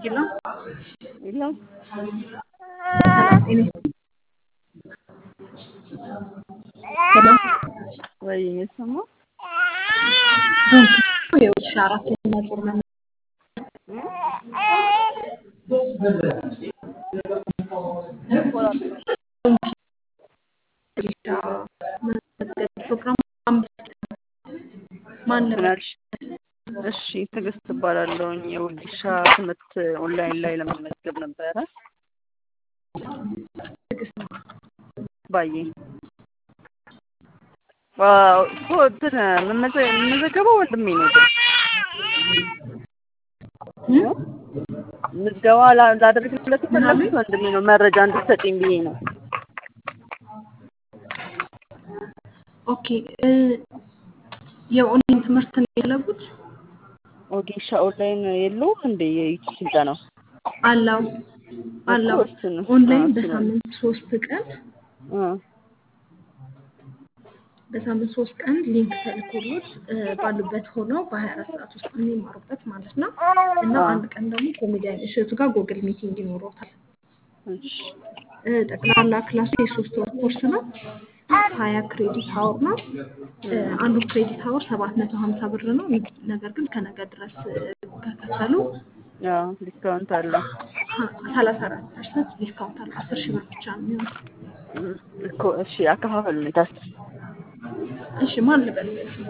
Hello? Hello? Hello? ወይ የሚሰማው የውሻ አራተኛ ዙር መመ ፕሮግራም አምስት ማን ነበር? ምናልሽ? እሺ ትዕግስት እባላለሁኝ። የወጌሻ ትምህርት ኦንላይን ላይ ለመመዝገብ ነበረ። ትዕግስት ባዬ ዋው እኮ እንትን መመዘ- የምመዘገበው ወንድሜ ነው። ግን ምዝገባ ላ- ላደርግለት የፈለኩት ወንድሜ ነው። መረጃ እንድትሰጪኝ ብዬ ነው። ኦኬ እ የኦንላይን ትምህርት ነው የፈለጉት? ወጌሻ ኦንላይን የለውም እንደ የዩቲዩብ ስልጠና አላው አላው እኮ እሱን ኦንላይን እሱን በሳምንት ሶስት ቀን እ በሳምንት ሶስት ቀን ሊንክ ተልኮሎት እ ባሉበት ሆነው በሀያ አራት ሰዓት ውስጥ የሚማሩበት ማለት ነው። እና አዎ። አንድ ቀን ደግሞ ኮሜዲያን እሸቱ ጋር ጎግል ሚቲንግ ይኖረውታል። እሺ እ ጠቅላላ ክላሱ የሶስት ወር ኮርስ ነው። ሀያ ክሬዲት ሀወር ነው። እ አንዱ ክሬዲት ሀወር ሰባት መቶ ሀምሳ ብር ነው። ነገር ግን ከነገ ድረስ እ ከከፈሉ ያው ዲስካውንት አለ ሰላሳ አራት ፐርሰንት ዲስካውንት አለ። አስር ሺህ ብር ብቻ ነው የሚሆነው። እኮ እሺ አከፋፈል ሁኔታስ እሺ ማን ልበል?